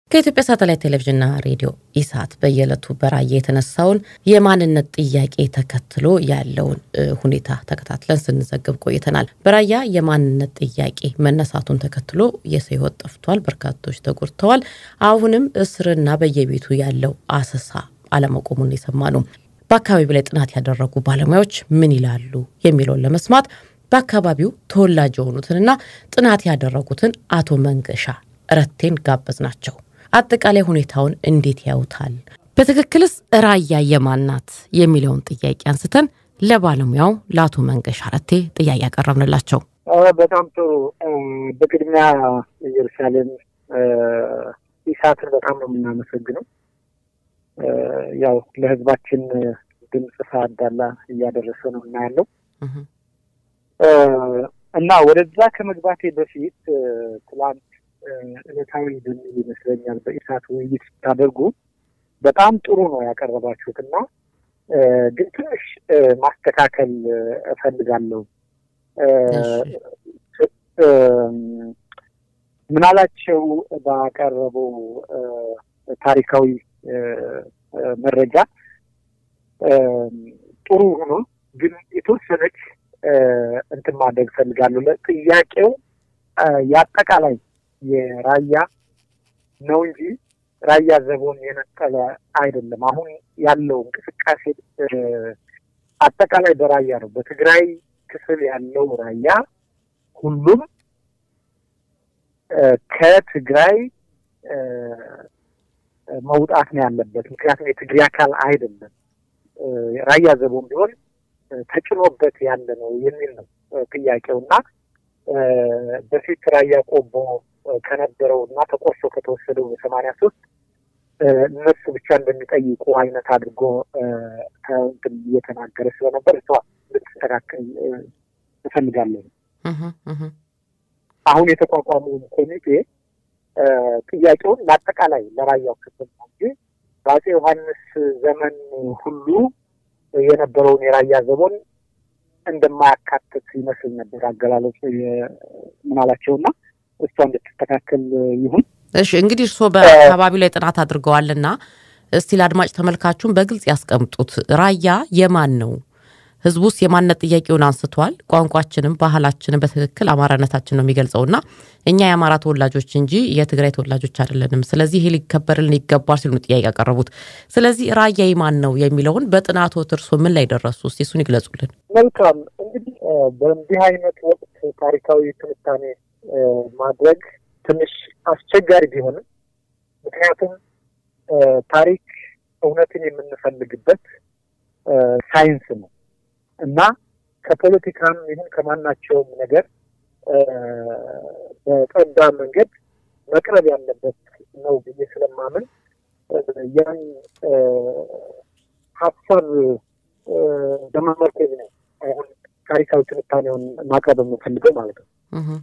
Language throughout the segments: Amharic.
ከኢትዮጵያ ሳተላይት ቴሌቪዥንና ሬዲዮ ኢሳት በየዕለቱ በራያ የተነሳውን የማንነት ጥያቄ ተከትሎ ያለውን ሁኔታ ተከታትለን ስንዘግብ ቆይተናል። በራያ የማንነት ጥያቄ መነሳቱን ተከትሎ የሰው ሕይወት ጠፍቷል፣ በርካቶች ተጎድተዋል። አሁንም እስርና በየቤቱ ያለው አሰሳ አለመቆሙን የሰማ ነው። በአካባቢው ላይ ጥናት ያደረጉ ባለሙያዎች ምን ይላሉ የሚለውን ለመስማት በአካባቢው ተወላጅ የሆኑትንና ጥናት ያደረጉትን አቶ መንገሻ ረቴን ጋበዝ ናቸው። አጠቃላይ ሁኔታውን እንዴት ያዩታል? በትክክልስ ራያ የማን ናት የሚለውን ጥያቄ አንስተን ለባለሙያው ለአቶ መንገሻ ረቴ ጥያቄ ያቀረብንላቸው። በጣም ጥሩ። በቅድሚያ ኢየሩሳሌም ኢሳትን በጣም ነው የምናመሰግነው። ያው ለህዝባችን ድምፅ ሳዳላ እያደረሰ ነው እና ያለው እና ወደዛ ከመግባቴ በፊት ትላንት እለታዊ በሚል ይመስለኛል በኢሳት ውይይት ስታደርጉ በጣም ጥሩ ነው ያቀረባችሁት እና ግን ትንሽ ማስተካከል እፈልጋለሁ። ምናላቸው ባቀረበው ታሪካዊ መረጃ ጥሩ ሆኖ ግን የተወሰነች እንትን ማድረግ እፈልጋለሁ። ለጥያቄው የአጠቃላይ የራያ ነው እንጂ ራያ ዘቦን የነጠለ አይደለም። አሁን ያለው እንቅስቃሴ አጠቃላይ በራያ ነው። በትግራይ ክፍል ያለው ራያ ሁሉም ከትግራይ መውጣት ነው ያለበት። ምክንያቱም የትግሬ አካል አይደለም። ራያ ዘቦን ቢሆን ተጭኖበት ያለ ነው የሚል ነው ጥያቄው እና በፊት ራያ ቆቦ ከነበረው እና ተቆርሶ ከተወሰደው በሰማንያ ሶስት እነሱ ብቻ እንደሚጠይቁ አይነት አድርጎ እንትን እየተናገረ ስለነበር እሷ ልትስተካከል እፈልጋለሁ። አሁን የተቋቋመውን ኮሚቴ ጥያቄውን ለአጠቃላይ ለራያው ክፍል ነው እንጂ በአፄ ዮሐንስ ዘመን ሁሉ የነበረውን የራያ ዘቦን እንደማያካትት ይመስል ነበር አገላለጹ ምናላቸውና እሷ እንድትስተካከል ይሁን። እሺ እንግዲህ እርስዎ በአካባቢው ላይ ጥናት አድርገዋልና እስቲ ለአድማጭ ተመልካቹን በግልጽ ያስቀምጡት። ራያ የማን ነው? ህዝቡስ የማንነት ጥያቄውን አንስቷል። ቋንቋችንም ባህላችንም በትክክል አማራነታችን ነው የሚገልጸውና እኛ የአማራ ተወላጆች እንጂ የትግራይ ተወላጆች አይደለንም። ስለዚህ ይሄ ሊከበርልን ይገባል ሲሉ ጥያቄ ያቀረቡት። ስለዚህ ራያ የማን ነው የሚለውን በጥናቶት እርሶ ምን ላይ ደረሱ? እስቲ እሱን ይግለጹልን። መልካም እንግዲህ በእንዲህ አይነት ወቅት ታሪካዊ ትንታኔ ማድረግ ትንሽ አስቸጋሪ ቢሆንም ምክንያቱም ታሪክ እውነትን የምንፈልግበት ሳይንስ ነው እና ከፖለቲካም ይሁን ከማናቸውም ነገር በጠዳ መንገድ መቅረብ ያለበት ነው ብዬ ስለማምን ያን ሀሳብ በመመርኮዝ ነው አሁን ታሪካዊ ትንታኔውን ማቅረብ የምፈልገው ማለት ነው።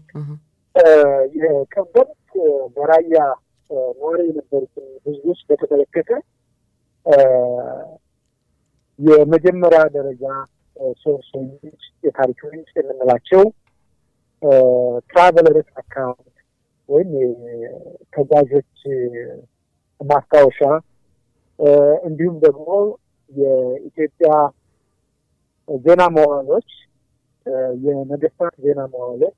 የቀደምት በራያ ነዋሪ የነበሩትን ህዝቦች በተመለከተ የመጀመሪያ ደረጃ ሶርስ ምንጭ የታሪክ ምንጭ የምንላቸው ትራቨለርስ አካውንት ወይም ተጓዦች ማስታወሻ እንዲሁም ደግሞ የኢትዮጵያ ዜና መዋዕሎች፣ የነገስታት ዜና መዋዕሎች፣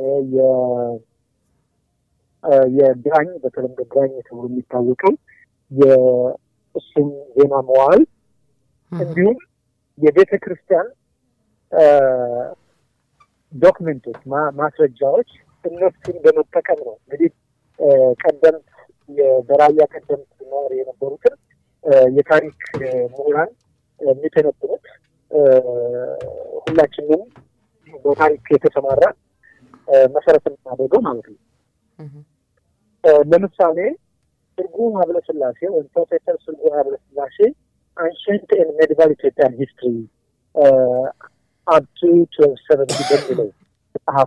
የግራኝ በተለምዶ ግራኝ ተብሎ የሚታወቀው የእሱም ዜና መዋዕል እንዲሁም የቤተ ክርስቲያን ዶክመንቶች ማስረጃዎች እነሱን በመጠቀም ነው እንግዲህ ቀደምት በራያ ቀደምት ነዋሪ የነበሩትን የታሪክ ምሁራን የሚተነትኑት ሁላችንም በታሪክ የተሰማራ መሰረት የምናደርገው ማለት ነው። ለምሳሌ ትርጉም ሀብለስላሴ ወይም ፕሮፌሰር ትርጉም ሀብለስላሴ አንሸንት ኤንድ ሜዲቫል ኢትዮጵያን ሂስትሪ አፕቱ ትዌልቭ ሰቨንቲ በሚለው መጽሐፉ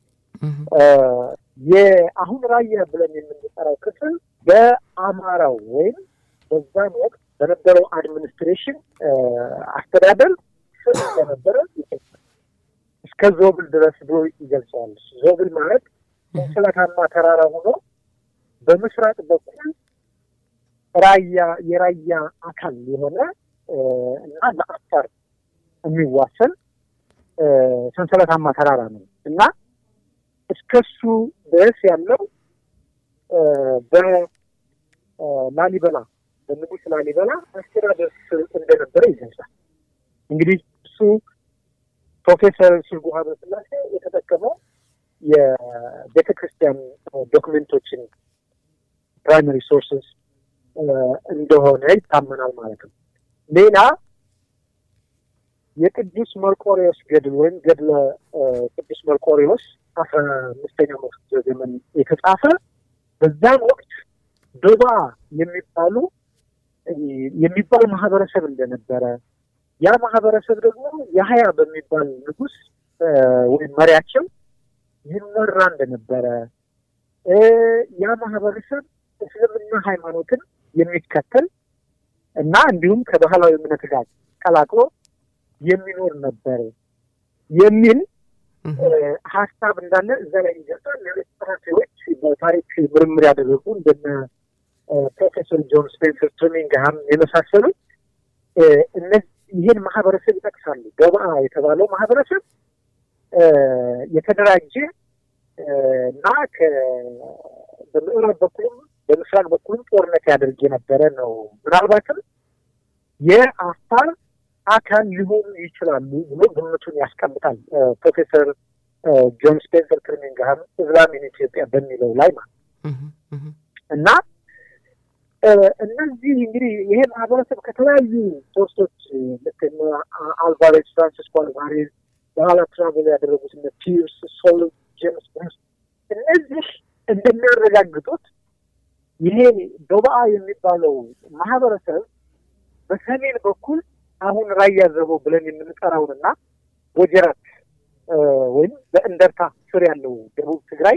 የአሁን ራያ ብለን የምንጠራው ክፍል በአማራው ወይም በዛን ወቅት በነበረው አድሚኒስትሬሽን አስተዳደር ስር እንደነበረ እስከ ዞብል ድረስ ብሎ ይገልጸዋል። ዞብል ማለት ሰንሰለታማ ተራራ ሆኖ በምስራቅ በኩል ራያ የራያ አካል የሆነ እና ለአፋር የሚዋሰን ሰንሰለታማ ተራራ ነው እና እስከሱ ድረስ ያለው በላሊበላ በንጉስ ላሊበላ አስተዳደር ስር እንደነበረ ይገልጻል። እንግዲህ እሱ ፕሮፌሰር ስርጉ ሀብረስላሴ የተጠቀመው የቤተ ክርስቲያን ዶክመንቶችን ፕራይመሪ ሶርስስ እንደሆነ ይታመናል ማለት ነው። ሌላ የቅዱስ መርቆሪዎስ ገድል ወይም ገድለ ቅዱስ መርቆሪዎስ አስራ አምስተኛው መቶ ዘመን የተጻፈ በዛም ወቅት ዶባ የሚባሉ የሚባል ማህበረሰብ እንደነበረ ያ ማህበረሰብ ደግሞ የሀያ በሚባል ንጉስ ወይም መሪያቸው ይመራ እንደነበረ ያ ማህበረሰብ እስልምና ሃይማኖትን የሚከተል እና እንዲሁም ከባህላዊ እምነት ጋር ቀላቅሎ የሚኖር ነበር የሚል ሀሳብ እንዳለ እዛ ላይ ይገልጻል። ሌሎች ጸሐፊዎች በታሪክ ምርምር ያደረጉ እንደነ ፕሮፌሰር ጆን ስፔንሰር ትሪሚንግሃም የመሳሰሉ ይህን ማህበረሰብ ይጠቅሳሉ። ገባ የተባለው ማህበረሰብ የተደራጀ እና በምዕራብ በኩልም በምስራቅ በኩልም ጦርነት ያደርግ የነበረ ነው። ምናልባትም የአፋር አካል ሊሆኑ ይችላሉ ብሎ ግምቱን ያስቀምጣል ፕሮፌሰር ጆን ስፔንሰር ትሪሚንግሃም እስላም ኢን ኢትዮጵያ በሚለው ላይ ማለት እና እነዚህ እንግዲህ ይሄ ማህበረሰብ ከተለያዩ ሶርሶች ልክ አልቫሬዝ፣ ፍራንሲስኮ አልቫሬዝ በኋላ ትራቨል ያደረጉት እነ ፒርስ፣ ሶል፣ ጄምስ ብሩስ እነዚህ እንደሚያረጋግጡት ይሄ ዶባአ የሚባለው ማህበረሰብ በሰሜን በኩል አሁን ራያ ዘቦ ብለን የምንጠራውንና ወጀራት ወይም በእንደርታ ስር ያለው ደቡብ ትግራይ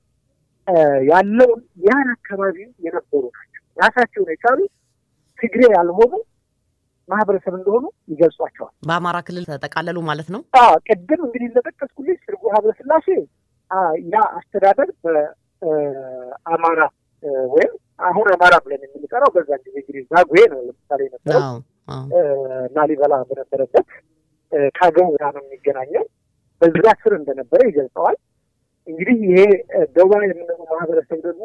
ያለውን ያን አካባቢ የነበሩ ናቸው። ራሳቸውን የቻሉ ትግሬ ያልሆኑ ማህበረሰብ እንደሆኑ ይገልጿቸዋል። በአማራ ክልል ተጠቃለሉ ማለት ነው። ቅድም እንግዲህ እንደጠቀስኩልኝ ስርጉ ሀብረስላሴ ያ አስተዳደር በአማራ ወይም አሁን አማራ ብለን የምንጠራው በዛ ጊዜ እንግዲህ ዛጉዌ ነው ለምሳሌ የነበረው ላሊበላ በነበረበት ከአገው ጋር ነው የሚገናኘው። በዛ ስር እንደነበረ ይገልጸዋል። እንግዲህ ይሄ ደቡባ የምንለው ማህበረሰብ ደግሞ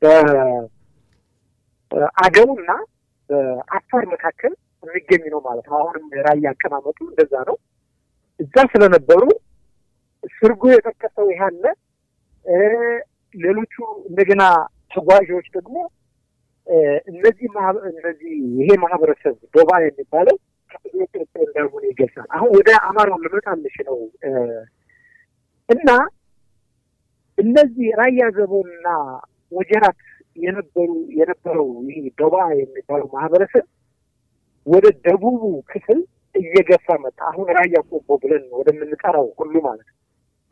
በአገውና በአፋር መካከል የሚገኝ ነው ማለት ነው። አሁንም ራያ አቀማመጡ እንደዛ ነው። እዛ ስለነበሩ ስርጎ የጠቀሰው ይህ አለ። ሌሎቹ እንደገና ተጓዦች ደግሞ እነዚህ እነዚህ ይሄ ማህበረሰብ ዶባ የሚባለው ከኢትዮጵያ እንዳልሆነ ይገልጻል። አሁን ወደ አማራው ልመጣልሽ ነው እና እነዚህ ራያ ዘቦና ወጀራት የነበሩ የነበረው ይሄ ዶባ የሚባለው ማህበረሰብ ወደ ደቡቡ ክፍል እየገፋ መጣ። አሁን ራያ ቆቦ ብለን ወደምንጠራው ሁሉ ማለት ነው።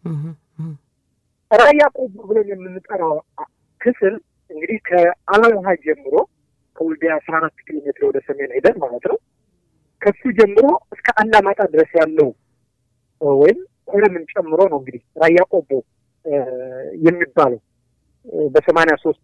ራያ ቆቦ ብለን የምንጠራው ክፍል እንግዲህ ከአላውሃ ጀምሮ ከወልዲያ አስራ አራት ኪሎ ሜትር ወደ ሰሜን ሄደን ማለት ነው ከሱ ጀምሮ እስከ አላማጣ ድረስ ያለው ወይም ኮረምን ጨምሮ ነው እንግዲህ ራያ ቆቦ የሚባለው በሰማንያ ሶስት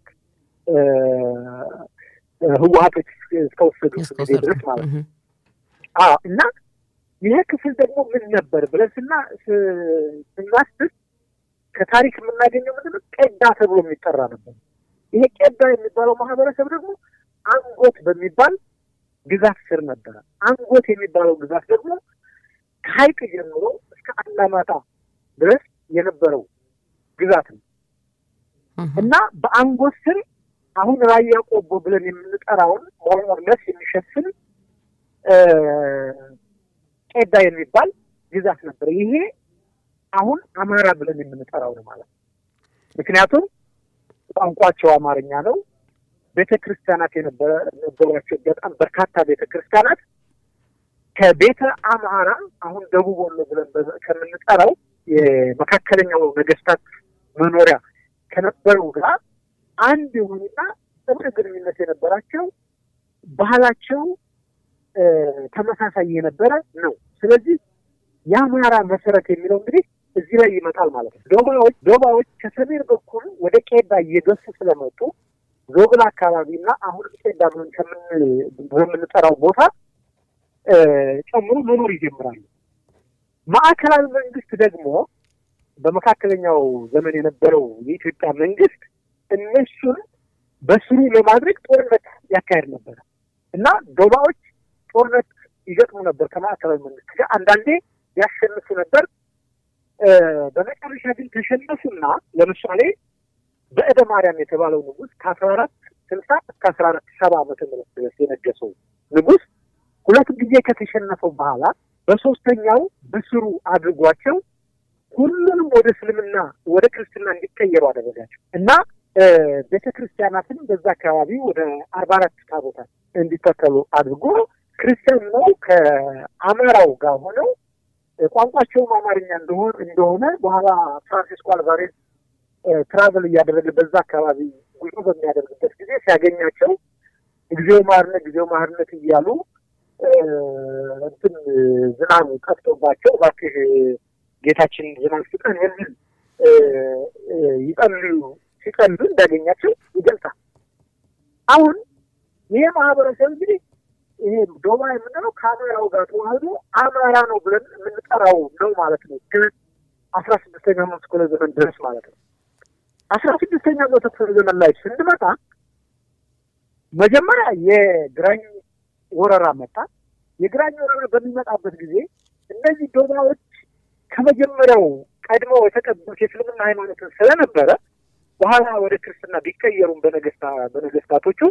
ህወሀቶች እስከወሰዱ ጊዜ ድረስ ማለት ነው። አዎ እና ይሄ ክፍል ደግሞ ምን ነበር ብለን ስና ስናስብ ከታሪክ የምናገኘው ምንድን ነው? ቄዳ ተብሎ የሚጠራ ነበር። ይሄ ቄዳ የሚባለው ማህበረሰብ ደግሞ አንጎት በሚባል ግዛት ስር ነበረ። አንጎት የሚባለው ግዛት ደግሞ ከሀይቅ ጀምሮ እስከ አላማጣ ድረስ የነበረው ግዛት ነው እና በአንጎት ስር አሁን ራያ ቆቦ ብለን የምንጠራውን ሞርሞርለስ የሚሸፍን ቄዳ የሚባል ግዛት ነበር። ይሄ አሁን አማራ ብለን የምንጠራው ነው ማለት ነው። ምክንያቱም ቋንቋቸው አማርኛ ነው። ቤተ ክርስቲያናት የነበሯቸው በጣም በርካታ ቤተ ክርስቲያናት ከቤተ አምሃራ አሁን ደቡብ ወሎ ብለን ከምንጠራው የመካከለኛው ነገስታት መኖሪያ ከነበረው ጋር አንድ የሆኑና ጥብቅ ግንኙነት የነበራቸው ባህላቸው ተመሳሳይ የነበረ ነው። ስለዚህ የአማራ መሰረት የሚለው እንግዲህ እዚህ ላይ ይመጣል ማለት ነው። ዶባዎች ዶባዎች ከሰሜን በኩል ወደ ቄዳ እየገፉ ስለመጡ ዞብል አካባቢ እና አሁን ጤዳ ብለን ከምንጠራው ቦታ ጨምሮ መኖር ይጀምራሉ። ማዕከላዊ መንግስት ደግሞ በመካከለኛው ዘመን የነበረው የኢትዮጵያ መንግስት እነሱን በስሩ ለማድረግ ጦርነት ያካሄድ ነበረ እና ዶባዎች ጦርነት ይገጥሙ ነበር ከማዕከላዊ መንግስት ጋር። አንዳንዴ ያሸንፉ ነበር። በመጨረሻ ግን ተሸነፉና ለምሳሌ በእደ ማርያም የተባለው ንጉስ ከአስራ አራት ስልሳ እስከ አስራ አራት ሰባ ዓመተ ምህረት ድረስ የነገሰው ንጉስ ሁለት ጊዜ ከተሸነፈው በኋላ በሶስተኛው በስሩ አድርጓቸው ሁሉንም ወደ እስልምና ወደ ክርስትና እንዲቀየሩ አደረጋቸው እና ቤተ ክርስቲያናትን በዛ አካባቢ ወደ አርባ አራት ታቦታት እንዲተከሉ አድርጎ ክርስቲያን ነው ከአማራው ጋር ሆነው ቋንቋቸውም አማርኛ እንደሆነ እንደሆነ በኋላ ፍራንሲስኮ አልቫሬዝ ትራቨል እያደረገ በዛ አካባቢ ጉዞ በሚያደርግበት ጊዜ ሲያገኛቸው ጊዜው ማርነት ጊዜው ማርነት እያሉ እንትን ዝናብ ቀጥቶባቸው እባክህ ጌታችን ዝናብ ስጠን የሚል ይጸልዩ ሲጸልዩ እንዳገኛቸው ይገልጻል። አሁን ይሄ ማህበረሰብ እንግዲህ ይሄ ዶማ የምንለው ከአማራው ጋር ተዋህዶ አማራ ነው ብለን የምንጠራው ነው ማለት ነው። አስራ ስድስተኛ መቶ ክፍለ ዘመን ድረስ ማለት ነው። አስራ ስድስተኛ መቶ ክፍለ ዘመን ላይ ስንመጣ መጀመሪያ የግራኝ ወረራ መጣ። የግራኝ ወረራ በሚመጣበት ጊዜ እነዚህ ዶማዎች ከመጀመሪያው ቀድመው የተቀበሉት የእስልምና ሃይማኖትን ስለነበረ በኋላ ወደ ክርስትና ቢቀየሩም በነገስታ በነገስታቶቹ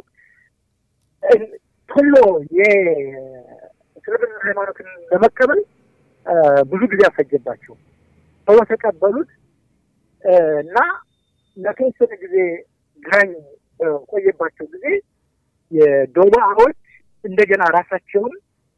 ቶሎ የእስልምና ሃይማኖትን ለመቀበል ብዙ ጊዜ አፈጀባቸው። ቶሎ ተቀበሉት እና ለተወሰነ ጊዜ ግራኝ በቆየባቸው ጊዜ የዶማዎች እንደገና ራሳቸውን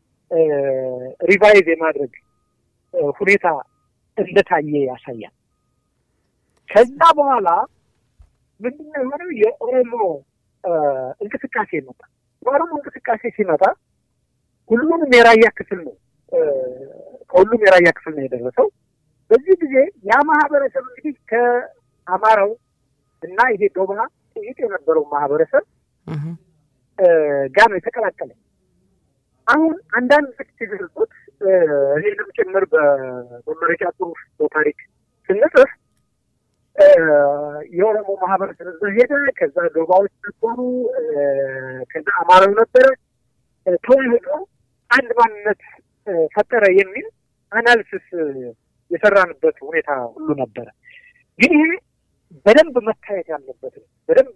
ሪቫይዝ የማድረግ ሁኔታ እንደታየ ያሳያል። ከዛ በኋላ ምንድነው የሆነው? የኦሮሞ እንቅስቃሴ መጣ። የኦሮሞ እንቅስቃሴ ሲመጣ ሁሉንም የራያ ክፍል ነው ከሁሉም የራያ ክፍል ነው የደረሰው። በዚህ ጊዜ ያ ማህበረሰብ እንግዲህ ከአማራው እና ይሄ ዶባ ጥይት የነበረው ማህበረሰብ ጋር ነው የተቀላቀለ። አሁን አንዳንድ ጥቅት የገለጹት ይህንም ጭምር በመመረቂያ ጽሁፍ በታሪክ ስንጽፍ የኦሮሞ ማህበረሰብ እዛ ሄደ፣ ከዛ ዶባዎች ነበሩ፣ ከዛ አማራው ነበረ፣ ተዋህዶ አንድ ማንነት ፈጠረ የሚል አናሊሲስ የሰራንበት ሁኔታ ሁሉ ነበረ። ግን ይሄ በደንብ መታየት ያለበት ነው። በደንብ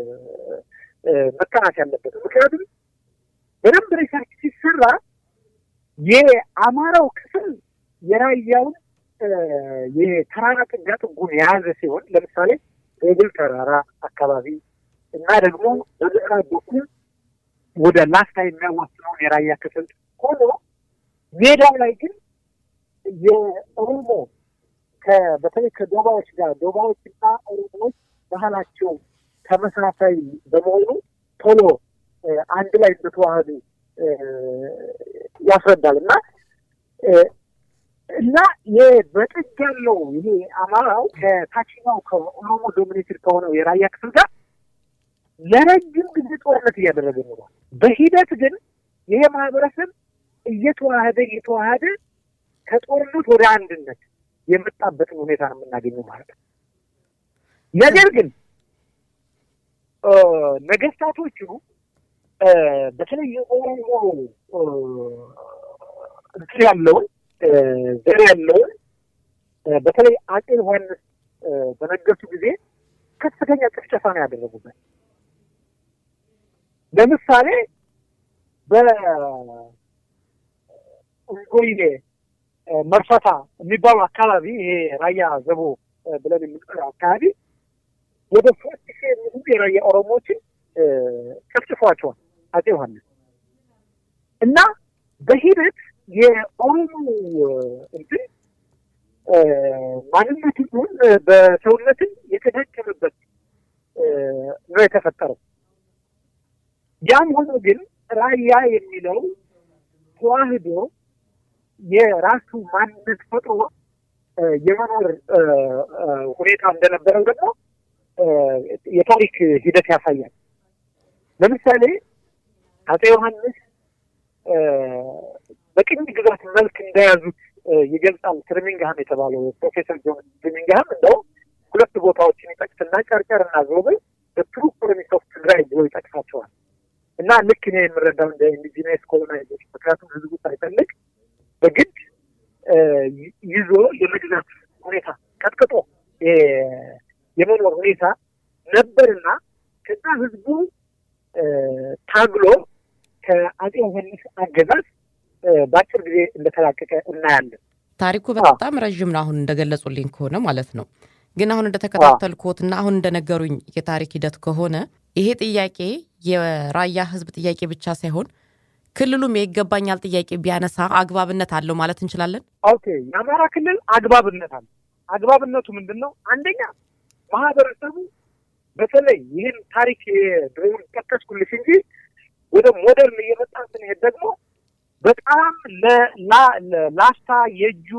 መጠናት ያለበት ነው። ምክንያቱም በደንብ ሪሰርች ሲሰራ የአማራው ክፍል የራያውን የተራራ ጥጋ ጥጉን የያዘ ሲሆን ለምሳሌ ሬብል ተራራ አካባቢ እና ደግሞ በምዕራብ በኩል ወደ ላስታ የሚያዋስነውን የራያ ክፍል ሆኖ ሜዳው ላይ ግን የኦሮሞ በተለይ ከዶባዎች ጋር ዶባዎች እና ኦሮሞዎች ባህላቸው ተመሳሳይ በመሆኑ ቶሎ አንድ ላይ እንደተዋህዱ ያስረዳል እና እና በጥግ ያለው ይሄ አማራው ከታችኛው ከኦሮሞ ዶሚኔትድ ከሆነው የራያ ክፍል ጋር ለረጅም ጊዜ ጦርነት እያደረገ ኖሯል። በሂደት ግን ይሄ ማህበረሰብ እየተዋህደ እየተዋህደ ከጦርነት ወደ አንድነት የመጣበትን ሁኔታ ነው የምናገኘው ማለት ነው። ነገር ግን ነገስታቶቹ በተለይ የኦሮሞ እንትን ያለውን ዘር ያለውን በተለይ አጼ ዮሐንስ በነገሱ ጊዜ ከፍተኛ ጭፍጨፋ ነው ያደረጉበት። ለምሳሌ በእንጎይሌ መርፈታ የሚባሉ አካባቢ ይሄ ራያ ዘቦ ብለን የምንጠራው አካባቢ ወደ ሶስት ሺህ የሚሆኑ የራያ ኦሮሞዎችን ጨፍጭፏቸዋል አጼ ዮሐንስ እና በሂደት የኦሮሞ እንትን ማንነትን ሆን በሰውነትን የተዳከመበት ነው የተፈጠረው። ያም ሆኖ ግን ራያ የሚለው ተዋህዶ የራሱ ማንነት ፈጥሮ የመኖር ሁኔታ እንደነበረው ደግሞ የታሪክ ሂደት ያሳያል። ለምሳሌ አፄ ዮሐንስ በቅኝ ግዛት መልክ እንደያዙት ይገልጻል። ትርሚንግሃም የተባለው ፕሮፌሰር ጆን ትርሚንግሃም እንደው ሁለት ቦታዎችን ይጠቅስና ጨርጨር እና ዞብል በትሩ ኮሎኒስ ኦፍ ትግራይ ብሎ ይጠቅሳቸዋል። እና ልክ እኔ የምረዳው እንደ ኢንዲጂነስ ኮሎናይዜሽን ምክንያቱም ህዝቡ ሳይፈልግ በግድ ይዞ የመግዛት ሁኔታ ቀጥቅጦ የመኖር ሁኔታ ነበርና ከዛ ህዝቡ ታግሎ ከአፄ ዮሐንስ አገዛዝ በአጭር ጊዜ እንደተላቀቀ እናያለን። ታሪኩ በጣም ረዥም ነው፣ አሁን እንደገለጹልኝ ከሆነ ማለት ነው። ግን አሁን እንደተከታተልኩትና አሁን እንደነገሩኝ የታሪክ ሂደት ከሆነ ይሄ ጥያቄ የራያ ህዝብ ጥያቄ ብቻ ሳይሆን ክልሉም የይገባኛል ጥያቄ ቢያነሳ አግባብነት አለው ማለት እንችላለን። ኦኬ፣ የአማራ ክልል አግባብነት አለው። አግባብነቱ ምንድን ነው? አንደኛ ማህበረሰቡ በተለይ ይህን ታሪክ ድሮውን ጠቀስኩልሽ እንጂ ወደ ሞደርን እየመጣ ስንሄድ ደግሞ በጣም ላስታ የእጁ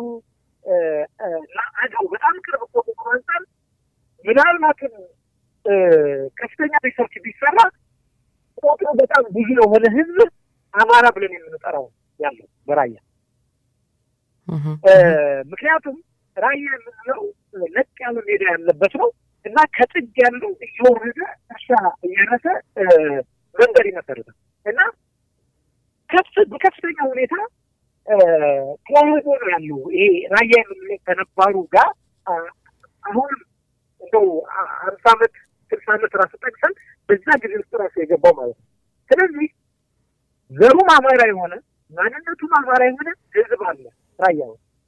አገው በጣም ቅርብ ከሆኑ አንጻር ምናልባትም ከፍተኛ ሪሰርች ቢሰራ ቁጥሩ በጣም ብዙ የሆነ ህዝብ አማራ ብለን የምንጠራው ያለው በራያ ምክንያቱም ራያ የምንለው ነጭ ያለ ሜዳ ያለበት ነው እና ከጥግ ያለው እየወረደ እርሻ እያነሰ መንገድ ይመሰርታል እና በከፍተኛ ሁኔታ ተዋህዶ ነው ያለው። ይሄ ራያ የምንለው ከነባሩ ጋር አሁን እንደው አምሳ ዓመት ስልሳ ዓመት ራሱ ጠቅሰን በዛ ጊዜ ውስጥ ራሱ የገባው ማለት ነው። ስለዚህ ዘሩም አማራ የሆነ ማንነቱም አማራ የሆነ ህዝብ አለ ራያ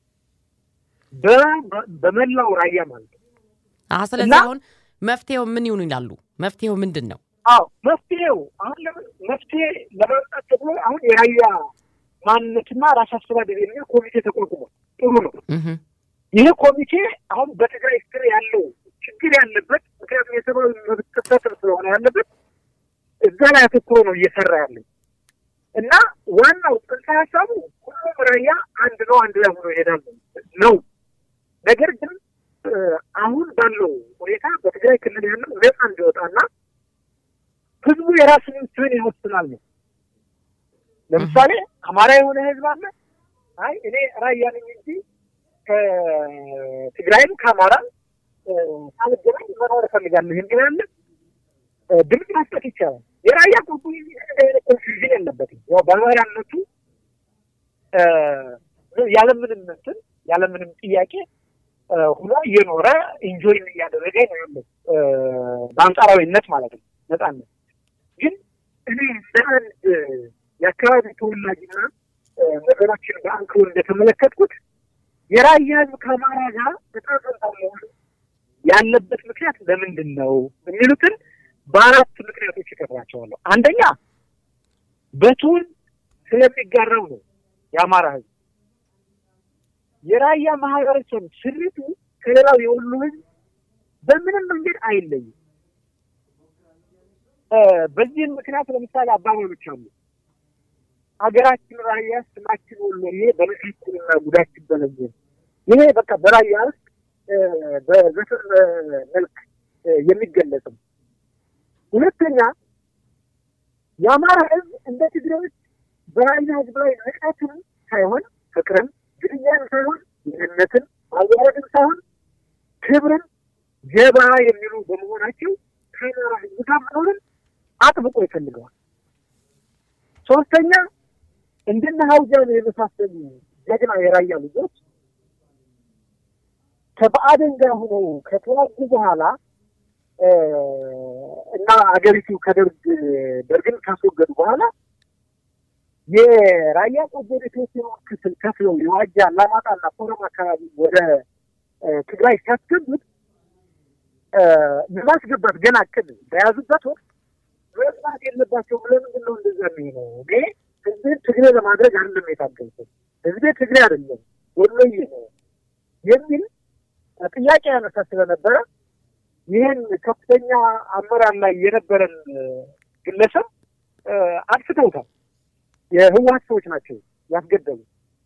በመላው ራያ ማለት ነው። ስለዚህ አሁን መፍትሄው ምን ይሁን ይላሉ? መፍትሄው ምንድን ነው? አዎ መፍትሄው አሁን መፍትሄ ለማምጣት ተብሎ አሁን የራያ ማንነትና ራስ አስተዳደር የሚል ኮሚቴ ተቋቁሟል። ጥሩ ነው። ይህ ኮሚቴ አሁን በትግራይ ስር ያለው ችግር ያለበት ምክንያቱም የሰብአዊ መብት ጥሰትም ስለሆነ ያለበት እዛ ላይ አተኩሮ ነው እየሰራ ያለው እና ዋናው ጽንሰ ሀሳቡ ሁሉም ራያ አንድ ነው፣ አንድ ላይ ሆኖ ይሄዳል ነው። ነገር ግን አሁን ባለው ሁኔታ በትግራይ ክልል ያለው ነጻ እንዲወጣና ህዝቡ የራሱን ስን ይወስናል ነው። ለምሳሌ አማራ የሆነ ህዝብ አለ። አይ እኔ ራያ ነኝ እንጂ ከትግራይም ከአማራ ሳልገናኝ መኖር እፈልጋለሁ የሚል አለ። ድምፅ መስጠት ይቻላል። የራያ ቁርጡ አይነት ኮንፊውዥን የለበትም። ያው በአማራነቱ ያለምንም እንትን ያለምንም ጥያቄ ሁኖ እየኖረ ኢንጆይ እያደረገ ነው ያለው በአንጻራዊነት ማለት ነው ነጻነት። ግን እኔ እንደ አንድ የአካባቢ ተወላጅና ነገሮችን በአንክሮ እንደተመለከትኩት የራያ ህዝብ ከአማራ ጋር በጣም ያለበት ምክንያት ለምንድን ነው የሚሉትን በአራት ምክንያቶች ይከፍላቸዋለሁ። አንደኛ በቱን ስለሚጋራው ነው። የአማራ ህዝብ የራያ ማህበረሰብ ስሪቱ ከሌላው የወሎ ህዝብ በምንም መንገድ አይለይም። በዚህም ምክንያት ለምሳሌ አባባሎች አሉ። ሀገራችን ራያ፣ ስማችን ወሎዬ፣ በነፊትና ጉዳችን በለየ። ይሄ በቃ በራያ ውስጥ በዘፈን መልክ የሚገለጽም ሁለተኛ የአማራ ህዝብ እንደ ትግሬዎች በራያ ህዝብ ላይ ንቀትን ሳይሆን ፍቅርን፣ ግድያን ሳይሆን ይህነትን፣ ማዋረድን ሳይሆን ክብርን ጀባ የሚሉ በመሆናቸው ከአማራ ህዝብ ጋር መኖርን አጥብቆ ይፈልገዋል። ሶስተኛ እንደነ ሀውጃን የመሳሰሉ ጀግና የራያ ልጆች ከብአዴን ጋር ሆነው ከተዋጉ በኋላ እና አገሪቱ ከደርግ ደርግን ካስወገዱ በኋላ የራያ ቆቦ የተወሰኑ ክፍል ከፍለው የዋጃ አላማጣና ኮረም አካባቢ ወደ ትግራይ ሲያስገቡት ለማስገባት ገና እቅድ በያዙበት ወቅት መስማት የለባቸው ለምንድን ነው እንደዛ የሚሆነው? እኔ ህዝቤን ትግሬ ለማድረግ አይደለም የታገልኩት፣ ህዝቤ ትግሬ አይደለም ወሎዬ ነው የሚል ጥያቄ ያነሳ ስለነበረ ይህን ከፍተኛ አመራር ላይ የነበረን ግለሰብ አጥፍተውታል። የህወሀት ሰዎች ናቸው ያስገደሉ።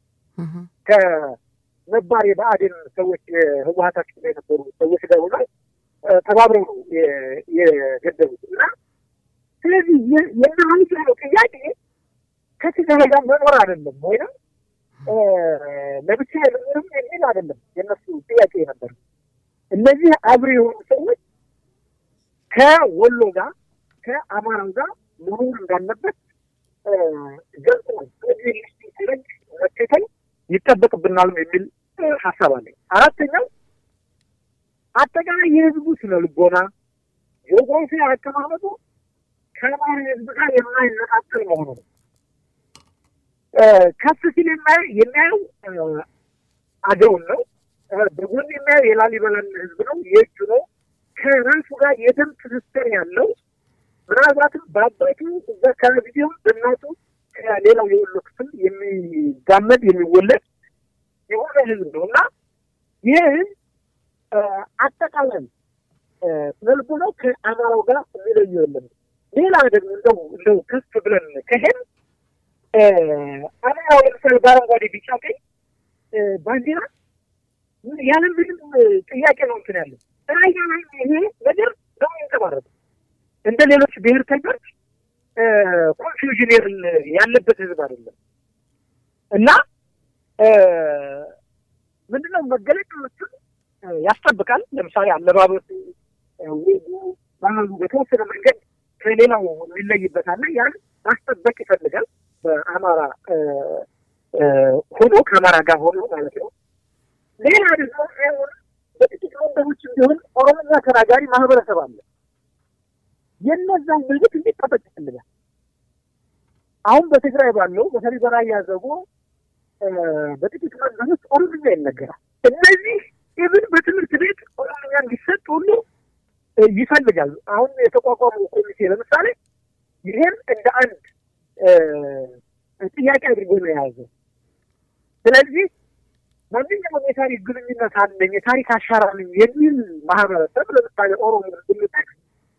ከነባር የብአዴን ሰዎች የህወሀታችን ላይ የነበሩ ሰዎች ጋር ሆነው ተባብረው ነው የገደሉት እና ስለዚህ የናሀይት ያለው ጥያቄ ከትግራይ ጋር መኖር አይደለም ወይም ለብቻ ምንም የሚል አይደለም። የነሱ ጥያቄ ነበር። እነዚህ አብሪ የሆኑ ሰዎች ከወሎ ጋር ከአማራው ጋር መሆን እንዳለበት ገልጽ ነው። ስለዚህ ሊስቲረግ መከተል ይጠበቅብናል የሚል ሀሳብ አለ። አራተኛው አጠቃላይ የህዝቡ ስነ ልቦና ጂኦግራፊ አቀማመጡ ከአማራ ህዝብ ጋር የማይነጣጠል መሆኑ ነው። ከፍ ሲል የሚያየው አገውን ነው። በጎን የሚያየው የላሊበላን ህዝብ ነው፣ የእጁ ነው። ከራሱ ጋር የደም ትስስር ያለው ምናልባትም በአባቱ እዛ አካባቢ ቢሆን በእናቱ ከሌላው የወሎ ክፍል የሚጋመድ የሚወለድ የሆነ ህዝብ ነው እና ይህ ህዝብ አጠቃላይ ስነልቦናው ከአማራው ጋር የሚለየው የለም። ሌላ ደግሞ እንደው እንደው ከፍ ብለን ከሄን አማራው ለምሳሌ በአረንጓዴ ቢጫ ቀይ ባንዲራ ያለ ምንም ጥያቄ ነው እንትን ያለው ራያ ላይ ይሄ ነገር ነው የሚንጸባረቁ እንደ ሌሎች ብሔርተኞች ኮንፊውዥን ያለበት ህዝብ አይደለም እና ምንድነው መገለጫዎቹን ያስጠብቃል። ለምሳሌ አለባበሱ፣ ወጉ፣ ባህሉ በተወሰነ መንገድ ከሌላው የሚለይበታል። ያን ማስጠበቅ ይፈልጋል። በአማራ ሆኖ ከአማራ ጋር ሆኖ ማለት ነው። ሌላ ደግሞ አሁን በጥቂት መንደሮች ቢሆን ኦሮምኛ ተናጋሪ ማህበረሰብ አለ። የነዛን መብት እንዲጠበቅ ይፈልጋል። አሁን በትግራይ ባለው በተለይ በራያ ዘቦ በጥቂት መንደሮች ኦሮምኛ ይነገራል። እነዚህ ኢቭን በትምህርት ቤት ኦሮምኛ እንዲሰጥ ሁሉ ይፈልጋል። አሁን የተቋቋመው ኮሚቴ ለምሳሌ ይሄን እንደ አንድ ጥያቄ አድርጎ ነው የያዘው። ስለዚህ ማንኛውም የታሪክ ግንኙነት አለኝ የታሪክ አሻራ ነኝ የሚል ማህበረሰብ ለምሳሌ ኦሮሞ ብንጠቅስ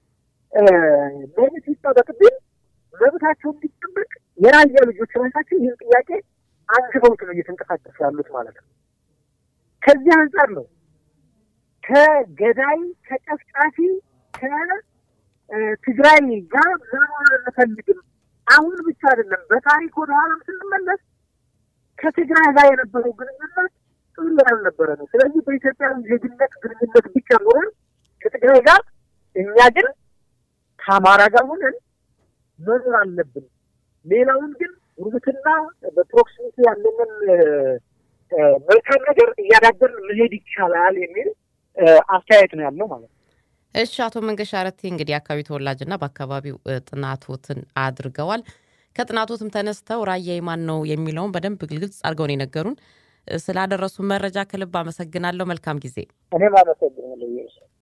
መብት ይጠበቅብን መብታቸው እንዲጠበቅ የራያ ልጆች ራሳቸው ይህን ጥያቄ አንግበውት ነው እየተንቀሳቀሱ ያሉት ማለት ነው። ከዚህ አንጻር ነው ከገዳይ ከጨፍጫፊ ከትግራይ ጋር መኖር አንፈልግም። አሁን ብቻ አይደለም፣ በታሪክ ወደ ኋላም ስንመለስ ከትግራይ ጋር የነበረው ግንኙነት ጥሩ ያልነበረ ነው። ስለዚህ በኢትዮጵያ ዜግነት ግንኙነት ብቻ ኖረን ከትግራይ ጋር እኛ ግን ከአማራ ጋር ሆነን መኖር አለብን። ሌላውን ግን ጉርብትና በፕሮክሲሚቲ ያለንን መልካም ነገር እያዳበርን መሄድ ይቻላል የሚል አስተያየት ነው ያለው ማለት ነው። እሺ፣ አቶ መንገሻ አረቴ እንግዲህ የአካባቢ ተወላጅና በአካባቢው ጥናቶትን አድርገዋል። ከጥናቶትም ተነስተው ራያ የማን ነው የሚለውን በደንብ ግልጽ አድርገውን የነገሩን ስላደረሱ መረጃ ከልብ አመሰግናለሁ። መልካም ጊዜ። እኔም አመሰግናለሁ።